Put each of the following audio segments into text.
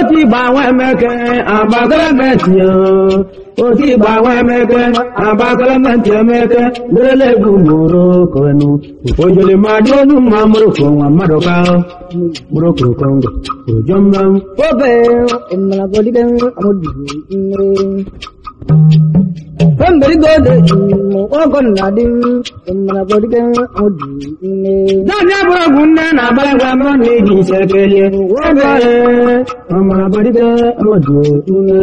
Oti gbanwe emeke abakalamente ya. Oti gbanwe emeke abakalamente emeke lele egwu mụrụ kọnu. Ojole ma dị onu ma mụrụ kọ nwa mmadụ ka mụrụ kọ kongo. Ojo mma obe mmara bodiga amadu nne Pemberi gode mo ogon na din mmara bodiga amadu nne Dọ́jà búrọ̀gù nne na abalagwa mbọ na eji nsekele. Obe ọmọrọ bọdịga ọmọdụ nne.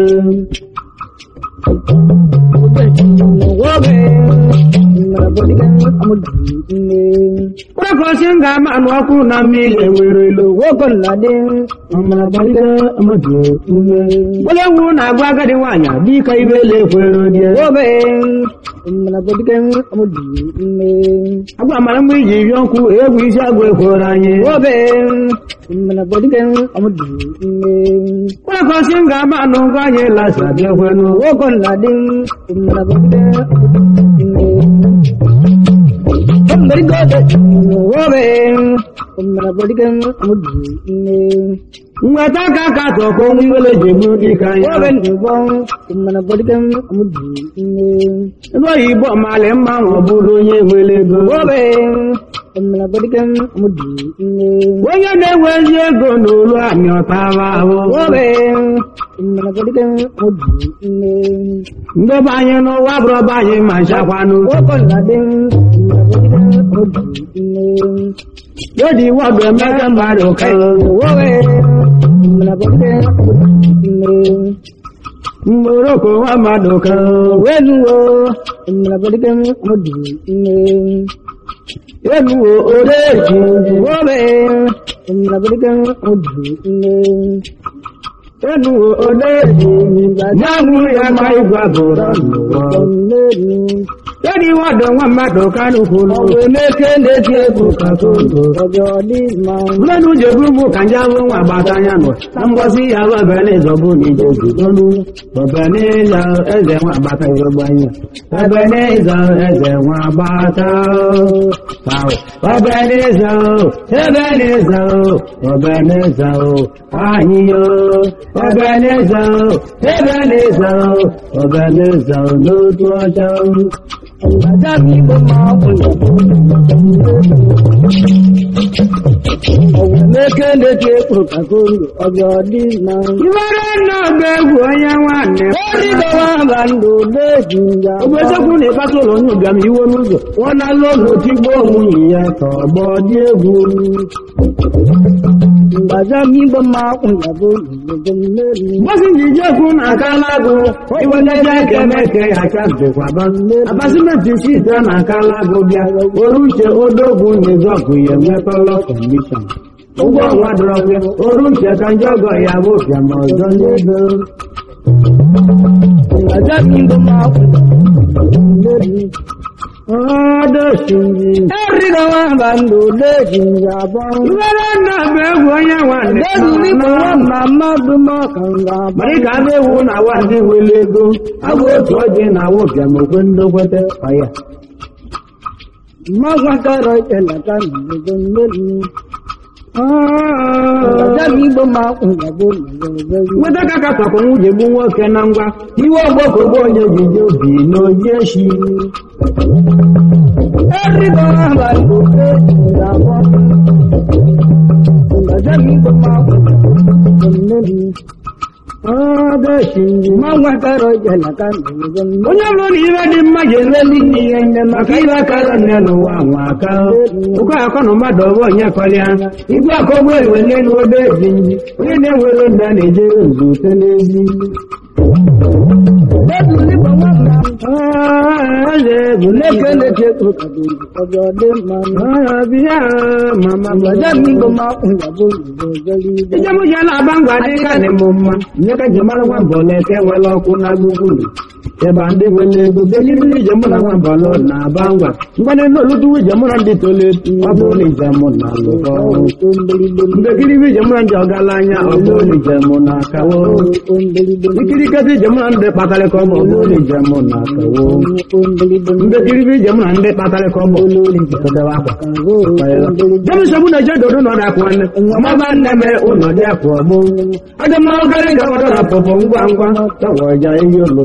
obe mmara bodiga amadu nne Kúrẹ́kọ̀ọ́sí ń ga máa nù ọkụ na mmiri enwere ilo. ogon na din Ọmọrọ bọdịga ọmọdụ nne. Gbolewu na-agwa agadi nwaanyị dịka ibe lekwere die. obe mmara bodiga amadu nne Agwa mara mgbe iji ri ọkụ egwu isi agwa ekwere anyị. obe mmara bodiga amadu nne Kúrẹ́kọ̀ọ́sí ń ga máa nù ngwa anyị lasa bịakwenu. ogon na din mmara bodiga amadu nne Pemberi gode obe mmara bodiga amadu nne Nweta aka ka tọkọ nwa iwele ji egbu dịka obe anyị. ndụbọ mmara bodiga amadu nne Ebe oyibo mali mma ma ọ bụrụ onye nwere ego. obe mmara bodiga amadu nne Onye na-enwe ezi ego n'olu amị ọtaba ahụ. obe mmara bodiga amadu nne Ndebe anyị n'ụwa bụrọba anyị ma nchakwanụ. ogon na din mmara bodiga amadu nne Yodi wọdụ emeka mmadụ ka obe mmara bodiga amadu nne mgboroko nwa mmadụ ka wenuwo mmara bodiga amadu nne enuwo odeji obe mmara bodiga amadu nne enuwo odeji nyamụ ya ma ịgwa bụrụ n'ụwa. Yodi wọdụ nwa mmadụ ka n'ukwulu. emeke na-eti egwu Ka kondo. ọjọọ dị mma Mmadụ jebu bụ ka nje abụ nwa agbata anya nọ. Na mgbọsị ya bụ ebele zọbụ na ije zụtọnụ. Ebele ya eze nwa agbata ịrọgba anya. Ebele ịzọ eze nwa agbata. Sawo. Ebele ịzọ. Ebele ịzọ. Ebele ịzọ. Anyị yo. Ebele ịzọ. Ebele ịzọ. Ebele ịzọ n'otu ọcha. ọjọọ igbo ma ọ bụ emeke na-eti egwu ka kondo ọjọọ dị mma Iwere nna ọgba egwu onye nwanne. origawa ba ndụ na-eji ya Ogbesekwu na-ekpata ụlọ onye ụbịam iwe n'ụzọ ọ na-alụ ụlọ tigbo nwunye ya ka ọgbọ dị egwu mgbaza igbo ma ọ bụ ya bụ obodo mmeri mgbasị njije ekwu na aka alagụ iwetaja ekemeke ya chazikwa abasimenti site na aka alagụ bịa oru uche odogwu nyezọgụ ya enwetọlọ kọmishọn ụgwọ ọnwa dọrọkwa oru uche ka ndị ọgọ ya bụ bịa ma ọzọ n'ego mgbaza igbo ma ọ bụ mmeri ọdọsinji origawa ba ndụ na-eji ya bụ iwere nna bụ egwu onye nwanne Lẹ́nu nípa wọn máa má dún mọ́ kànga. Marika na-ewu na awa ndị nwere ego agwa otu ọjị na awa ụbịam okwe ndokwete ọya Mọ́gbọ́n kọ́rọ̀ ìṣẹ̀lẹ̀ kan nìgbò mẹ́rin. Ọ̀dọ́ mi gbọ́ máa kún ìyàbọ̀ nìgbò nweta ka katọkọ nwunye gbu nwoke na ngwa iwe ọgbọkọgbo onye jije obi na oji eshi Ẹ̀ríkọ́ àbá ìgbò pé ìyàbọ̀. Ọ̀dọ́ mi gbọ́ máa kún ìyàbọ̀ mẹ́rin. ọdọsinji Mọ́gbọ́n kọ́rọ̀ ìṣẹ̀lẹ̀ kan nìgbò mẹ́rin. onye bụrụ na ibe dị mma ga-eleli ihe nne maka ibe akara nne n'ụwa nwa aka ụkọ akọ na mmadụ ọbụ onye kọlịa igwe akọgbo ewele n'obe ezi onye na-enwere nna na-eje nzute n'ezi Lẹ́nu nípa wọn máa eze bụ lékè lékè kúrò kàdé ọjọ́ dé máa ń. ọbịa mama Ọ̀dọ́ mi gbọ́ máa kún ìyàbọ̀ nìgbò mẹ́rin. Ije mụ jee na-aba ngwa dị ka dị m mma nye ka ji mara nwa mbọ na-eke nwere ọkụ na gbugburu ịba ndị nwere ego belirili ije mụ na nwa balọ na aba ngwa mgbanị n'olutuwu ije mụ na ndị tole ọ bụ ụlọ ije mụ na alụkọ mbekiribi ije mụ na ndị ọgaranya ọ bụ ụlọ ije mụ na akawo ikiriketi ije mụ na ndị kpatarịka ọ bụ ụlọ ije mụ na akawo mbekiribi ije mụ na ndị kpatarịka ọ bụ ụlọ ije kedebe akwa jemisogbu na-eje dodo n'ọdụ akwụ nwanne ọmaba nne me ụlọ dị akwụ ọgbụ ọdị mma ogarị ga ọdọ na pọpọ ngwa ngwa tọwọja eyi ụlọ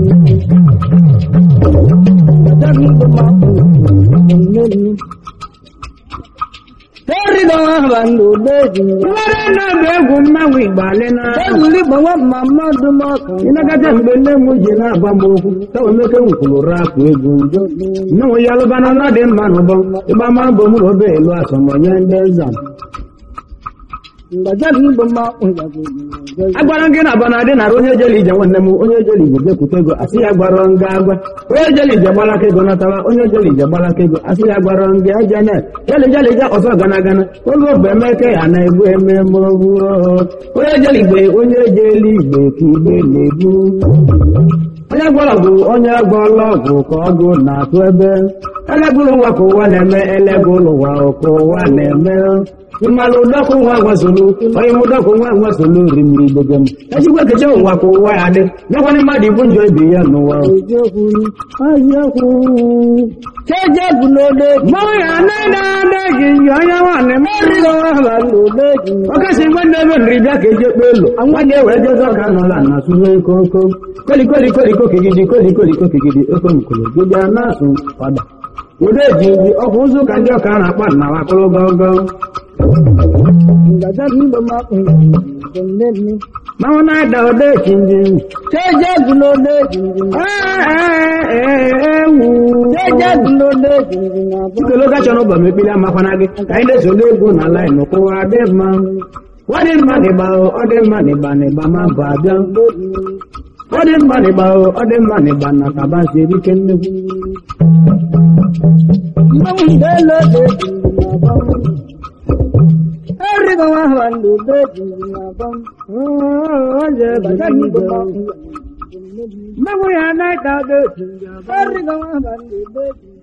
Teriga bandu beji. nwere na-abụ egwu mmanwụ igbalị na Egwuli gbawa Muhammadu Maka. ịnagata mgbe nne m ji na-agba m okwu tawa emeke nkwulu rapụ egwu nyenwe ya lụbana na dị mma n'ụbọ ịgba ma mbọ mụ na obe elu asọmọnye ndị nza Ngajabi gbama ngaji. agwara gị na abana dị nara onye jeli ije nwanne m onye jeli ije jekwute ego asị ya gwara nga agwa onye jeli ije gbalaka ego natawa onye jeli ije gbalaka ego asị ya gwara nga aja na jeli jeli ije ọsọ gana gana olu obe emeke ya na egbu eme mogbu onye jeli igbe onye jeli igbe ka igbe na-egbu onye gwara ọgwụ onye gwọrọ ọgwụ ka ọgwụ na-atụ ebe elegụlụ ụwa ka ụwa na-eme elegụlụ ụwa ka ụwa na-eme mmalụ ụdọkụ nwa gwasolu onye m ụdọkụ nwa gwasolu rimiri igbege m ejikwa keche ụwa ka ụwa ya dị nyekwana mmadụ ibu njọ ibe ya n'ụwa Eziokwu. Eziokwu. Chejebu n'ode. mmanwụ ya anaghị ada gị yi onye nwaanyị m Teriga bandu beji. ọkasị nwanne ebe nri bịa ka eji ekpe elu nwanne ewee jezi ọka nọla na sụrụ koko kolikoliko kigidi kolikoliko kigidi okomkolo gịbịa na-asụ ọda ụdọ eji nji ọkwa ụzọ ụka ndị ọka na-akpa na wakụrụ gọgọ Ngajabi gbama ngaji. manwụ na-ada ụdọ eji nji Chejebu n'ode. ewu Chejebu n'ode. nkele gacha n'ụbọ m ekpili amakwana gị ka anyị na-esole egwu na laịn kụwa dị mma ọ dị mma n'ịgba ọ dị mma n'ịgba n'ịgba ma bụ abịa ọ dị mma n'ịgba ọ dị mma n'ịgba na kaba si erike nnekwu Mmanwụ idele beji. Teriga bandu beji. Ngajabi gbama ngaji. mmanwụ ya na-ada Teriga bandu beji.